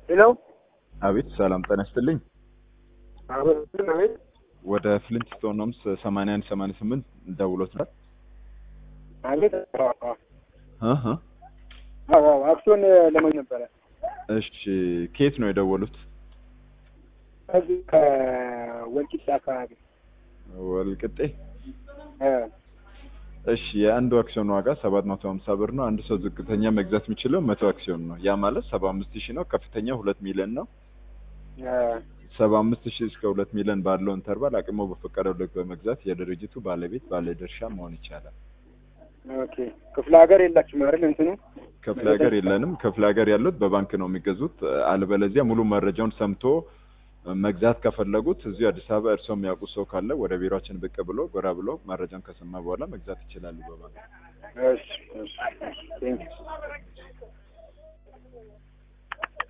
ሄሎ አቤት ሰላም ጤና ይስጥልኝ። አቤት አቤት ወደ ፍሊንትስቶን ሆምስ 81 88 ደውሎት ነበር። አቤት እህ አዎ አክሲዮን ለማግኘት ነበረ። እሺ ከየት ነው የደወሉት? ከዚህ ከወልቂጤ አካባቢ ወልቅጤ። እ እሺ የአንዱ አክሲዮን ዋጋ 750 ብር ነው። አንድ ሰው ዝቅተኛ መግዛት የሚችለው መቶ አክሲዮን ነው። ያ ማለት 75 ሺህ ነው። ከፍተኛ 2 ሚሊዮን ነው። እ 75 ሺህ እስከ 2 ሚሊዮን ባለው ኢንተርቫል አቅሞ በፈቀደው ልክ በመግዛት የድርጅቱ ባለቤት ባለድርሻ መሆን ይቻላል። ኦኬ ክፍለ ሀገር የላችሁም አይደል? እንትኑ ክፍለ ሀገር የለንም። ክፍለ ሀገር ያሉት በባንክ ነው የሚገዙት። አለበለዚያ ሙሉ መረጃውን ሰምቶ መግዛት ከፈለጉት እዚሁ አዲስ አበባ እርስዎ የሚያውቁ ሰው ካለ ወደ ቢሮችን ብቅ ብሎ ጎራ ብሎ መረጃውን ከሰማ በኋላ መግዛት ይችላሉ በባንክ። እሺ እሺ ቴንክ